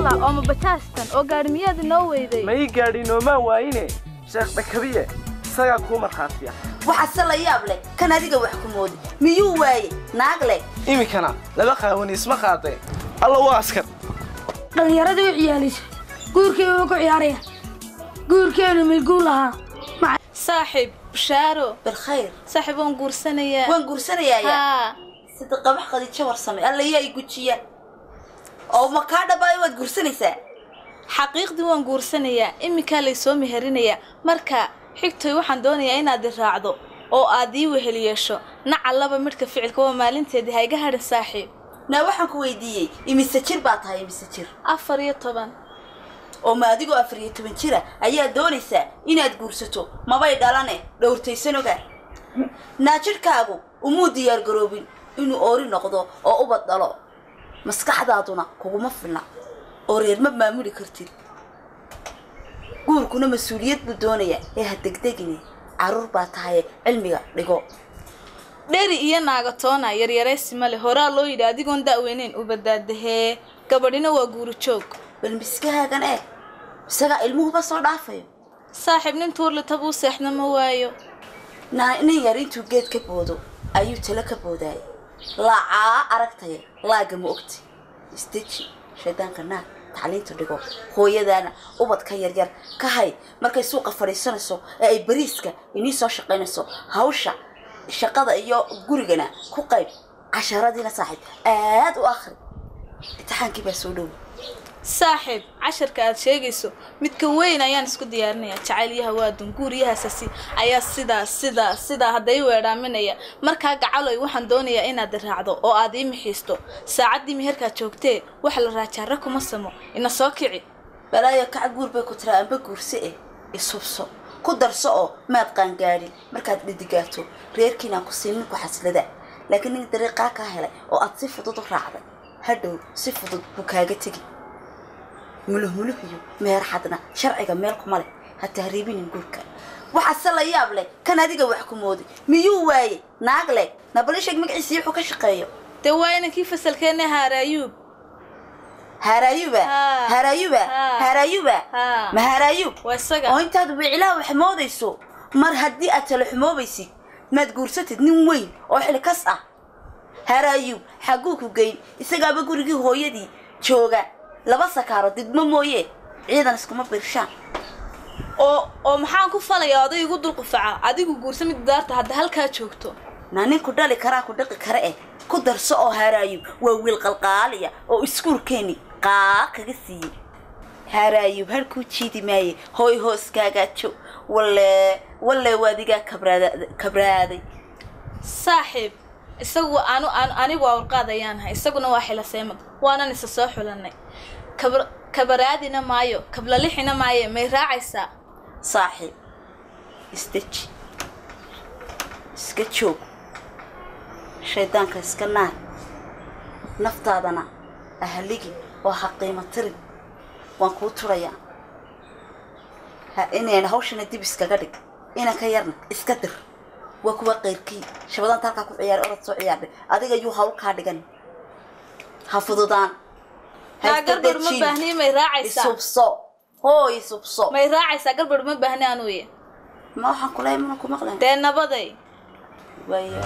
alla oo mabajaajtan oo gaadhi miyaad inoo weyday ma ii gaadhi noomaan waayine sheekh dhakabiye isagaa kuu markhaatiya waxaase la yaab leh kan adiga wax ku moodi miyuu waaye naag leh iminkana laba qaawani isma qaadeen alla waa askar dhallinyaradii u ciyaalisa guurkeenu ma ku ciyaaraya guurkeenu milguul lahaa saaxiib bushaaro bilkhayr saaxiib waan guursanayaa waan guursanayaaya haa sida qabax qadiijo warsame alla yaa i gujiya oo ma kaa dhabaayo waad guursanaysaa xaqiiqdii waan guursanayaa iminkaa laysoo meherinayaa marka xigtoy waxaan doonayaa inaad i raacdo oo aad ii wehel yeesho nacallaba midhka ficilka waa maalinteedii hayga hadhin saaxiib naa waxaan ku weydiiyey imise jir baa tahay imise jir afar iyo toban oo ma adigoo afar iyo toban jira ayaad doonaysaa inaad guursato mabay dhalane dhowrtaysan ogaa naa jidhkaagu umuu diyaargaroobin inuu oori noqdo oo ubad dhalo maskaxdaaduna kuguma filna oo reer ma maamuli kartid guurkuna mas-uuliyad buu doonayaa ee ha degdegine carruur baa tahaye cilmiga dhigo dheri iyo naagatoona yaryaraysi male horaa loo yidhi adigoon da'weyneyn u badaadahee gabadhina waa guuri joog bal miskahaagan eeg isagaa ilmuhuba soo dhaafayo saaxiib nin tuurlita buu seexna ma waayo naa nin yar intuu geed ka boodo ayuu talo ka boodaayay laacaa aragtaya laaga ma ogti isdeji shaydaanka naag tacliinta dhigo hooyadaana ubadka yaryar ka hay markay suuqa fadhiisanayso ee ay bariiska inii soo shaqaynayso hawsha shaqada iyo gurigana ku qayb casharadiina saaxiib aad u akhri imtixaankii baa soo dhowa saaxiib casharka aad sheegayso midka weyn ayaan isku diyaarinayaa jacaylyaha waadun guuriyahaasasi ayaa sidaa sidaa sidaa hadday weedhaaminaya markaa gacaloy waxaan doonayaa inaad raacdo oo aad ii mixiisto saacaddii meherkaad joogtee waxa la raajaara kuma samo ina soo kici balaayo kaca guur bay ku tiraa amba guurse eh isubso ku darso oo maad qaangaadhin markaad dhidigaato reerkiinaa ku siinin ku xaslada laakiin nin dariiqaa kaa helay oo aad si fudud u raacday hadhow si fudud buu kaaga tegi muluhmuluh iyo meher xadna sharciga meel kuma leh ha tahriibinin guurka waxaase la yaab leh kan adiga wax ku moodi miyuu waaye naag leh nabalisheg magaciisii wuxuu ka shaqeeyo dee waa inankii fasalkeenna haaraayuub haaraayuba Haa. haaraayuba Haa. haaraayuba Haa. ma haaraayub waa isaga oo intaad wicilaa wax moodayso mar haddii aad tala xumoobaysid maad guursatid nin weyn oo xilkas ah haraayub xagguu ku geyn isagaaba gurigii hooyadii jooga laba sakaaro didmo mooye ciidan iskuma birshaan oo oo maxaan ku falayaa oday igu dulqufaca adigu guursa mid daarta hadda halkaa joogto naa ninku dhali karaa ku dhaqi kara eh ku darso oo haraayub waa wiil qalqaaliya oo iskuulkeeni qaa kaga siiyey haraayub halkuu jiidi maaye hooy hooskaagaajo walle walle waadigaa kabraada kabraaday saaxiib isagu anu anu- anigu awrqaad ayaan ahay isaguna waa xilaseemad waanan isa soo xulanay kabr kabaraadina maayo kablalixina maayo may raacaysaa saaxiib isdeji iska joog shaydaanka iska naar naftaadana ahaligi oo ha qiimo tirin waan kuu turayaa ha inayna hawshana dib iskaga dhig inan ka yarna iska dir waa kuwa qayrkii shabadaanta halkaa ku ciyaar orod soo ciyaardhay adiga yuu hawl kaa dhigan ha fududaan ha maa iska garbar ma dejin. baahniye may raacaysaa isubso hooy isubso may raacaysaa garbar ma baahni anuye ma waxaan kula mana ku maqlayn dee nabaday waayo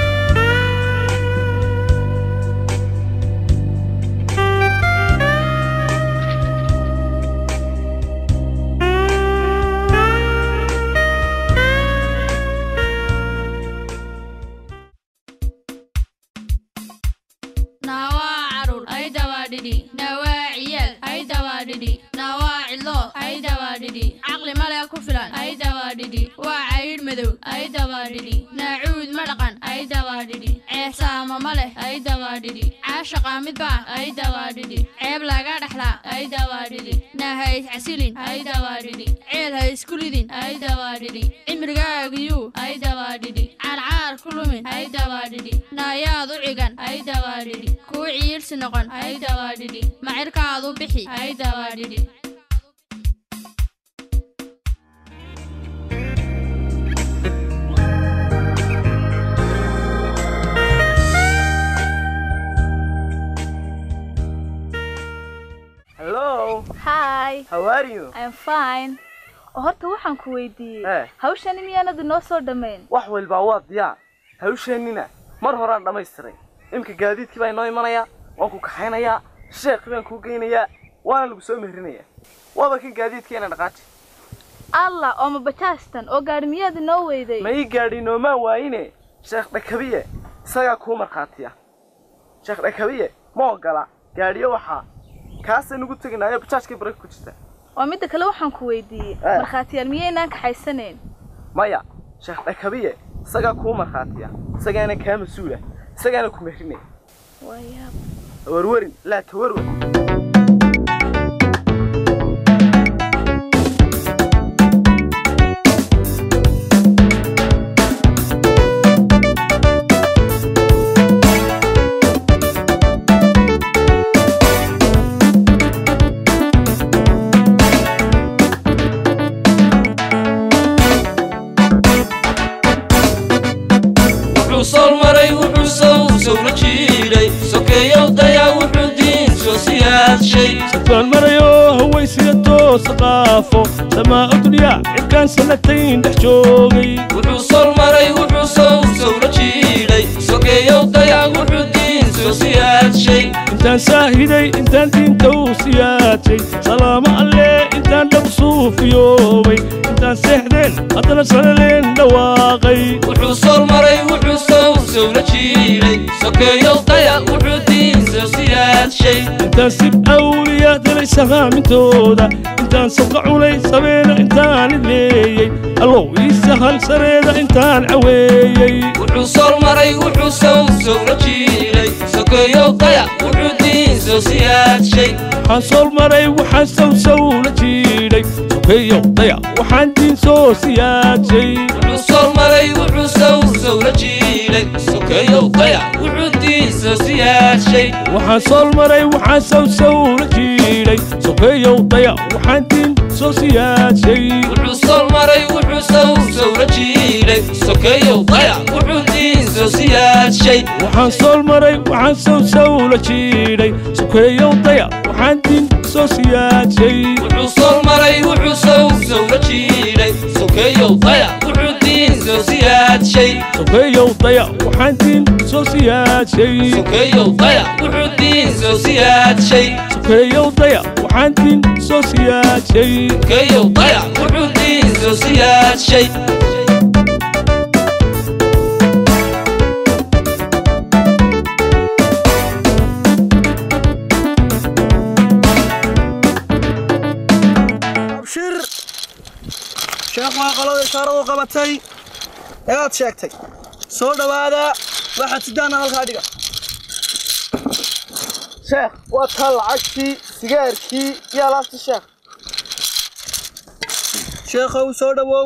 nawaa carur ay dawaadhidhi nawaa ciyaal ay dawaadhidhi nawaa cidlo ay dawaadhidhi caqli male ku filan ay dawaadhidhi waa caydh madow ay dawaadhidhi naacuud ma dhaqan ay dawaadhidhi ceesaamo ma leh ay dawaadhidhi caashaqa midbaa ay dawaadhidhi ceeb laga dhexlaa ay dawaadhidhi nahays casilin ay dawaadhidhi ceel ha isku ridin ay dawaadhidhi cimrigaagiyuu ay dawaadhidhi caarcaar ku lumin ay dawaadhidhi naayaad u cigan ay dawaadhidhi kuu ciirsi noqon ay dawaadhidhi macirkaadu bixi ay dawaadhidhi hello hi how are you i'm fine oo horta waxaan ku weydiiyey Eh. hawshani miyaanad inoo soo dhammayn wax walbaa waa diyaar hawsheennina mar horaan dhammaystiray imika gaadiidkii baa inoo imanayaa waan ku kaxaynayaa sheekhi baan kuu geynayaa waana lagu soo mehrinayaa waaba kan gaadiidkeena dhaqaaji allah oo ma bajaastan oo gaadhi miyaad inoo weyday ma ii gaadhi noomaan waayine sheekh dhakabiye isagaa kuu markhaatiya sheekh dhakabiye ma ogola gaadhiyo waxaa kaasay nagu teginaayo bajaajkii baraka ku jirta oo midda kale waxaan ku weydiiyey Eh. markhaatiyaal miyaynaan kaxaysanayn maya sheekh dhakabiye isagaa kuu markhaatiya isagaana kaa mas-uula isagaana ku mehrinaya waayaab warwarin laa tawarwar wuxuu sool maray wuxuu sow sowla jiidhay sokeeyow dayaa wuxuu diin soo siyaadshay safaan marayo hawaysiga toosa qaafo samaa duniya cirkaan sanatayn dhex joogay wuxuu sool maray wuxuu sow sowla jiidhay sokeeyow dayaa wuxuu diin soo siyaadshay intaan saahiday intaan diinta u siyaajay salaamo alle intaan dhab suufiyoobay intaan seexdeen haddana sanaleen dhawaaqay wuxuu sool maray wuxuu sow sowla jiidhay sokeeyow dayaa wuxuu diin soo siyaadshay intaan sib awliya dilay sahaamintooda intaan sabqa cunay sabeena intaan idleeyey allow ii sahal sareeda intaan caweeyey wuxuu sool maray wuxuu sow sowla jiidhay sokeeyow dayaa wuxuu diin soo siyaadshay waxaan sool maray waxaan sawsaw la jiidhay sokeeyow daya waxaan diin soo siyaajay wuxuu sool maray wuxuu sow sowla jiidhay sokeeyow dayac wuxuu diin soo siyaadshay waxaan sool maray waxaan sawsaw la jiidhay sokeeyow daya waxaan diin soo siyaajay wuxuu sool maray wuxuu sow sowla jiidhay sokeeyow dayac wuxuu diin soo siyaadshay waxaan sool maray waxaan sawsaw la jiidhay sokeeyow daya waxaan diin soo siyaajay wuxuu sool maray wuxuu sow sowla jiidhay sokeeyow dayac wuxuu diin soo siyaadshay sokeeyow daya waxaan diin soo siyaajay sokeeyow dayac wuxuu diin soo siyaadshay sokeeyow daya waxaan diin soo siyaajay sokeeyow dayac wuxuu diin soo siyaadshay abshir sheekh waa qolada ishaaradu qabatay eeaad sheegtay soo dhowaada waxaad sidaana halkaa dhiga sheekh waa taa lacagtii sigaarkii iyo alaabtii sheekh sheekhow soo dhowow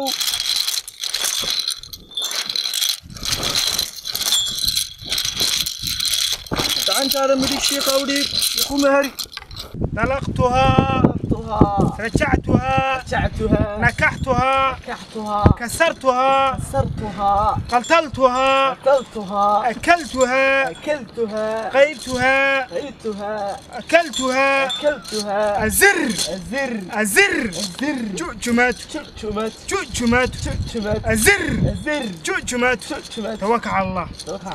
gacantaada midig shiikow dhiib iku meheri طلقتها tuhaa رجعتها jactuhaa نكحتها kaxtuhaa كسرتها sartuhaa قتلتها kaltuhaa أكلتها akeltuhaa قيتها qaytuhaa أكلتها akeltuhaa أزر azir أزر azir جؤجمات jujumad جؤجمات jujumad أزر azir جؤجمات jujumad توكل على الله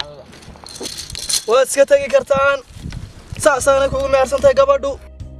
waad iska tegi kartaan saasaana kugu mehersantahay gabadhu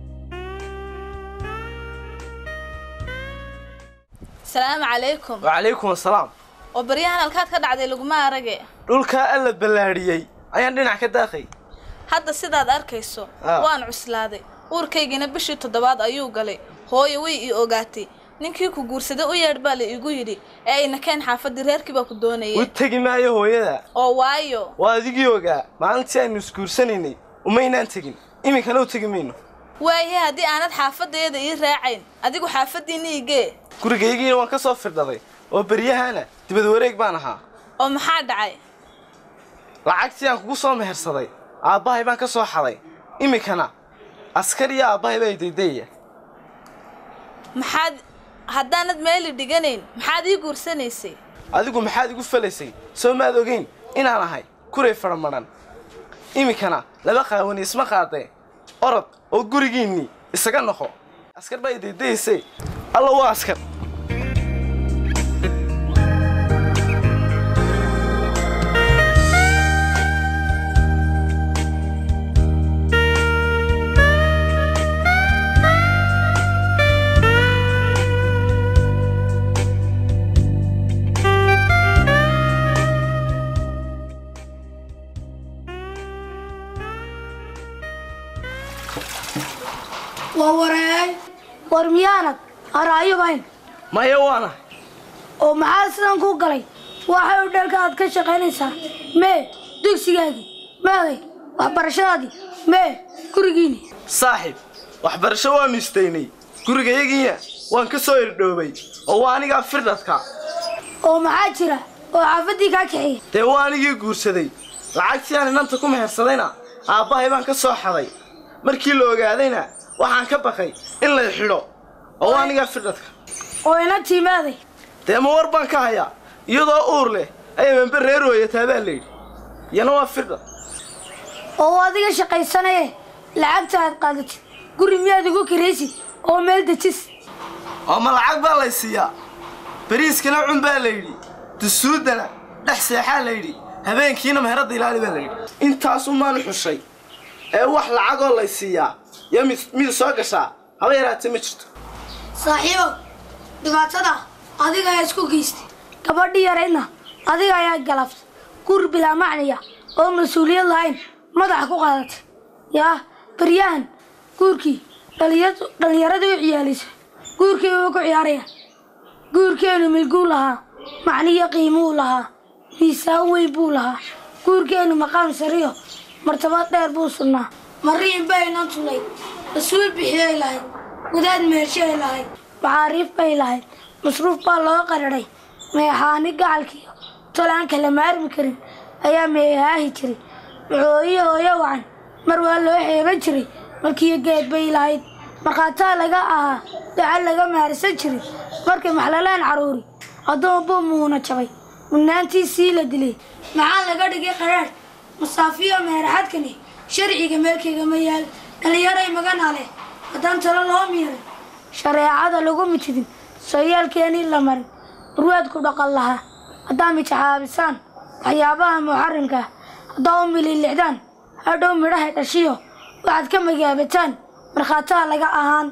salaamu calaykum wacalaykum asalaam oo baryahan halkaad ka dhacday laguma arage dhulkaa alla ballaadhiyey ayaan dhinac ka daaqay hadda sidaad arkayso Ah. waan cuslaaday uurkaygina bishii toddobaad ayuu galay hooyo way ii ogaatay ninkii ku guursaday u yeedh baa la igu yidhi ee ayna keen xaafadii reerkii baa ku u doonayeen tegi maayo hooyada oo waayo waa adigii ogaa maalintii aynu isguursanaynay umaynaan tegin iminkana u tegi mayno waayahe haddii aanad xaafadeeda ii raacayn adigu xaafadiinna igee gurigaygiina waan ka soo firdhaday oo beryahana dibad wareeg baan ahaa oo maxaa dhacay lacagtii aan kugu soo mehersaday aabbahay baan ka soo xaday iminkana askar iyo aabbahay baa daydayaya maxaad haddaanad meeli dhiganayn maxaad ii guursanaysay adigu maxaad igu falaysay soo maad ogeyn inaan ahay kuray faramadhan iminkana laba qaawani isma qaadee orod oo gurigiinnii isaga noqo askar baa idaydaysay alla waa askar waa wareey war miyaanad araayobayn maya waana oo maxaa sidan ku galay waxay u dhalka aad ka shaqaynaysaa mee dugsigaagii meeday waxbarashadaadii mee gurigiini saaxiib waxbarasho waanu istaynay gurigayagiina waan ka soo irdhoobay oo waa anigaa firdhadka oo maxaa jira oo xaafaddii kaa kaxeeyey dee waa anigii guursaday lacagtii aan inanta ku mehersadayna aabbahay baan ka soo xaday markii la ogaadayna waxaan ka baqay in lay xidho oo waa anigaa firdhadka oo inantii meeday dee ma war baan ka hayaa iyadoo uur leh ayay membe reer hooyataa baa layidhi iyana waa firdhad oo adiga shaqaysanaye lacagta aad qaadatid guri miyaad ugu kiraysid oo meel dejis oo ma lacag baa lay siiyaa bariiskana cun baa layidhi dusuuddana dhex seexaa layidhi habeenkiina meheradda ilaali baa layidhi intaasu maanu xushay ee wax lacagoo lay siiyaa iyo mid mid soo gashaa haba yaraatee ma jirto saaxiibow dhibaatada adiga ayaa isku geystay gabadhii yaraydna adiga ayaa galaftay guri bilaa macniya oo mas-uuliyad lahayn madaxa ku qaadatay yaa baryahan guurkii dhalinyaradu- dhallinyaradii u ciyaalaysa guurkii uu ku ciyaarayaan guurkeenu milguu lahaa macniyo qiimuu lahaa miisaan weyn buu lahaa guurkeenu maqaam sariyo martabad dheer buu sugnaa mariin baynan tulay mas-uul bixiyay lahayd gudaad meershay lahayd maxaariif bay lahayd masruuf baa loo qararay meexaani gacalkiiyo tolaan kala maarmi karin ayaa meehaahi jiray maxooyihi hooyo wacan mar waa loo xeeban jiray markiiyo geed bay lahayd markhaataa laga ahaa daca laga maarsan jiray markay maxlalaan caruuri addoon buu muuna jabay mudnaantiisii la dilay maxaa laga dhigay qaraadh masaafiyo meeraxadkani sharciga meelkayga ma yaal dhallinyaray magana leh haddaan talo loo miiray shareecada lagu mitidin sooyaalkeenii la marin urwaadku dhaqan lahaa haddaa mijaxaabisaan waxyaabaha muxarimka ah haddaa u mililixdaan hadhow midhahay dhashiyo waxaad ka magaabataan markhaataa laga ahaan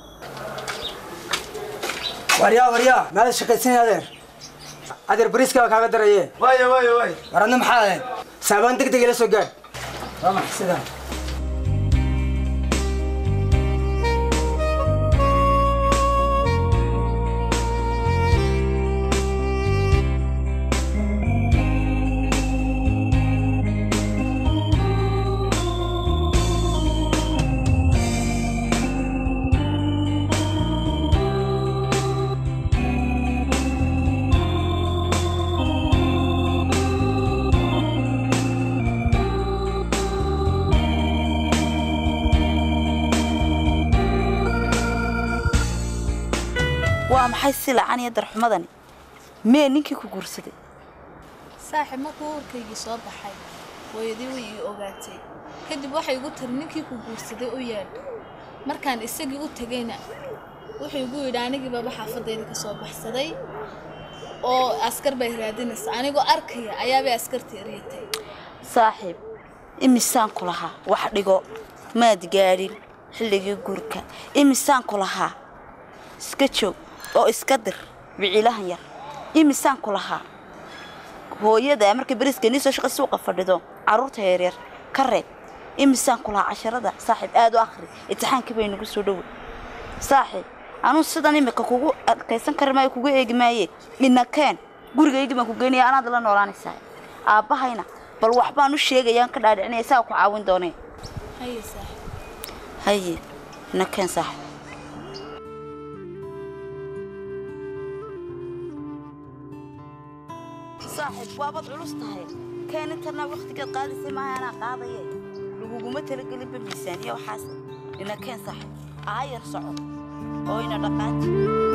waryaa waryaa maada shaqaysanay adeer adeer bariiska waa kaaga daraye waayo waayo waayo war adna maxaa ahayd saabaan deg deg ila soo gaadh waa maxay sidaa waa maxay si lacan iyo darxumadani mee ninkii ku guursaday saaxiib markuu uurkaygii soo baxay hooyadii way ii ogaatay kadib waxay igu tiri ninkii ku guursaday u yeedh markaan isagii u tegayna wuxuu igu yidhi anigiibaba xaafadayda ka soo baxsaday oo askar bay raadinaysa anigoo arkaya ayaabay askarta eryatay saaxiib imisaan ku lahaa wax dhigo maad gaadhin xilligii guurka imisaan ku lahaa iska joog oo iska dir biciilahan yar imisaan ku lahaa hooyada markay beriiska nii soo shaqa suuqa fadhido carruurta yaryar ka reeb imisaan ku lahaa casharada saaxiib aad u akhri imtixaankii bay nagu soo dhowe saaxiib anuu sidan imika kugu adkaysan kari maayo kugu eegi maaye inakeen gurigaygii baan ku geynaya anaad la noolaanaysaa aabbahayna bal waxbaan u sheegayaan ka dhaadhicinaya saa ku caawin doonee haye saaxiib haye inakeen saaxiib saaxiib waabaad culus tahay keen intana waktigeed qaadisay maaha anaa qaadaye laguguma talagelinba miisaaniya waxaas inakeen saaxiib aayar soco oo ina dhaqaaji